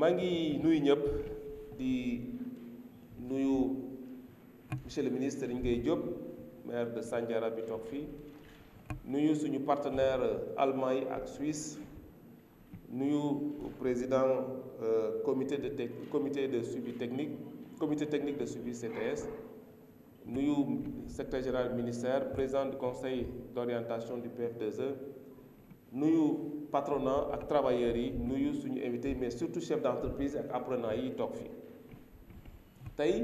maa ngi nuyu ñëpp di nuyu monsieur le ministre Serigne Gueye Diop maire de Sandiara bi toog fii nuyu suñu partenaire allemand yi ak Suisse nuyu président euh, comité de tec comité de suivi technique comité technique de suivi CTS nuyu secrétaire général ministère président du conseil d'orientation du PF2E nuyu patronat ak travailleurs yi nuyu suñu invité mais surtout chef d'entreprise ak apprenants yi toog fii tey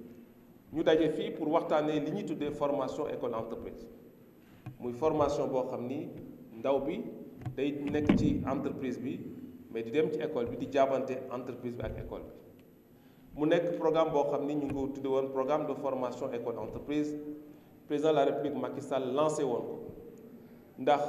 ñu daje fii pour waxtaanee li ñuy tuddee formation école entreprise muy formation boo xam ni ndaw bi day nekk ci entreprise bi mais di dem ci école bi di jaabante entreprise bi ak école bi mu nekk programme boo xam ni ñu ngi ko tudde woon programme de formation école entreprise président de la république Macky Sall lancé woon ko ndax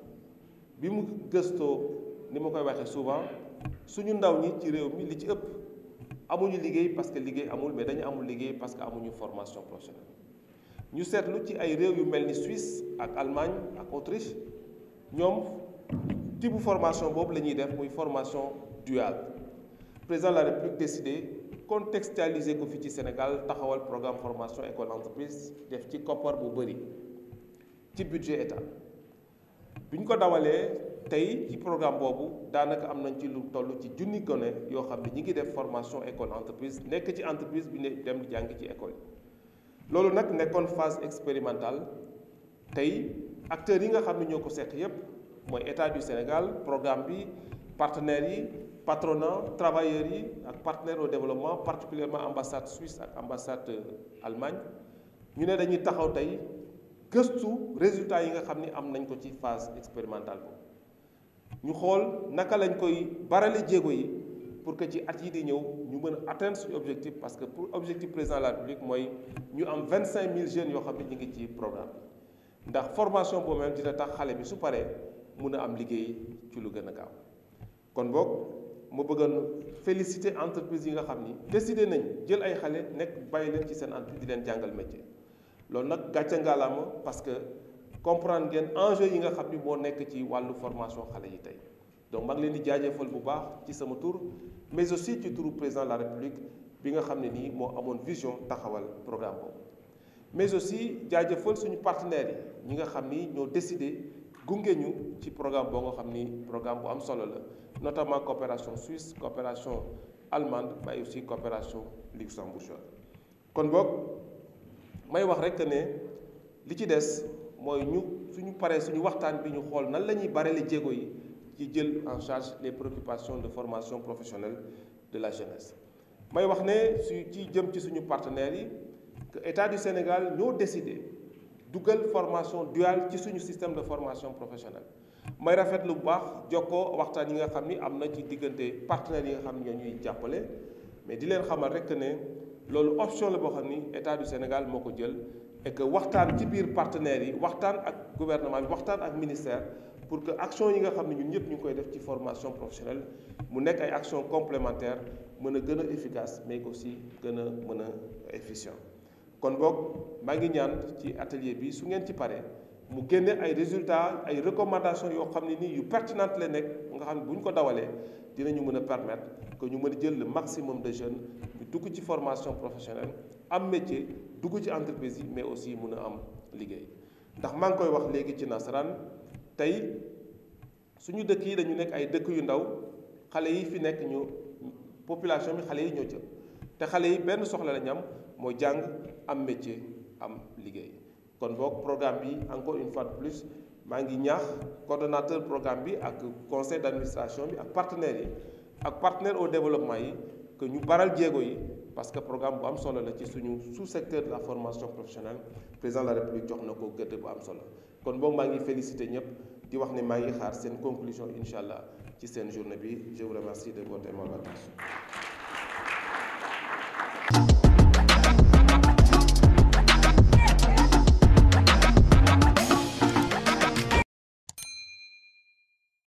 bi mu gëstoo ni ma koy waxee souvent suñu ndaw ñi ci réew mi li ci ëpp amuñu liggéey parce que liggéey amul mais dañu amul liggéey parce que amuñu formation professionnelle ñu seetlu ci ay réew yu mel ni Suisse ak Allemagne ak Autriche ñoom type formation boobu la ñuy def muy formation duale président de la république décidé contextualiser ko fii ci Sénégal taxawal programme formation école entreprise def ci koppar bu bëri ci budget état bi ñu ko dawalee tey ci programme boobu daanaka am nañ ci lu toll ci junni gone yoo xam ne ñi ngi def formation école entreprise nekk ci entreprise bi ne dem jàng ci école yi loolu nag nekkoon phase expérimentale tey acteurs yi nga xam ne ñoo ko seq yépp mooy état du Sénégal programme bi partenaires yi patronat travailleurs yi ak partenaires au développement particulièrement ambassade Suisse ak ambassade Allemagne ñu ne dañuy taxaw tey gëstu résultats yi nga xam ni am nañ ko ci phase expérimentale boobu ñu xool naka lañ koy barale jéego yi pour que ci at yi di ñëw ñu mën a atteindre suñu objectif parce que pour objectif président de la République mooy ñu am vingt cinq mille jeunes yoo xam ne ñu ngi ci programme bi ndax formation boobu même dina tax xale bi su paree mun a am liggéey ci lu gën a gaaw kon boog ma bëggoon féliciter entreprise yi nga xam ni décidé nañ jël ay xale nekk bàyyi leen ci seen entreprise di leen jàngal métier loolu nag gàcce ngalaama parce que comprendre ngeen enjeu yi nga xam ni moo nekk ci wàllu formation xale yi tey donc maa ngi leen di jaajëfal bu baax ci sama tur mais aussi ci turu président de la république bi nga xam ne nii moo amoon vision taxawal programme boobu mais aussi jaajëfal suñu partenaires yi ñi nga xam ni ñoo décidé gunge ñu ci programme boo nga xam ni programme bu am solo la notamment coopération suisse coopération allemande mais aussi coopération luxembourgeoise kon boog may wax rek ne li ci des mooy ñu suñu paree suñu waxtaan bi ñu xool nan la ñuy barele jéego yi ci jël en charge les préoccupations de formation professionnelle de la jeunesse may wax ne su ci jëm ci suñu partenaires yi que état du Sénégal ñoo décidé dugal formation duale ci suñu système de formation professionnelle may rafetlu bu baax jokkoo waxtaan yi nga xam ni am na ci diggante partenaires yi nga xam ne ñoo ñuy jàppale mais di leen xamal rek ne loolu option la boo xam ni état du Sénégal moo ko jël et que waxtaan ci biir partenaires yi waxtaan ak gouvernement bi waxtaan ak ministère pour que action yi nga xam ne ñun ñëpp ñu ngi koy def ci formation professionnelle mu nekk ay action complémentaire mën a gën a efficace mais aussi gën a mën a efficient kon boog maa ngi ñaan ci atelier bi su ngeen ci paree mu génne ay résultats ay recommandations yoo xam ne nii yu pertinentes la nekk nga xam ne bu ñu ko dawalee dinañu mën a permettre que ñu mën a jël le maximum de jeunes ñu dugg ci formation professionnelle am métier dugg ci entreprise yi mais aussi mën a am liggéey ndax maa ngi koy wax léegi ci nasaraan tey suñu dëkk yi dañu nekk ay dëkk yu ndaw xale yi fi nekk ñu population bi xale yi ñoo jëm te xale yi benn soxla la ñu am mooy jàng am métier am liggéey kon boog programme bi encore une fois de plus maa ngi ñaax coordonnateur programme bi ak conseil d'administration bi ak partenaires yi ak partenaires au développement yi que ñu baral jéego yi parce que programme bu am solo la ci suñu sous-secteur de la formation professionnelle président de la république jox na ko gëdd bu am solo kon boog maa ngi féliciter ñëpp di wax ne maa ngi xaar seen conclusion incha allah ci seen journée bi je vous remercie de votre aimable attention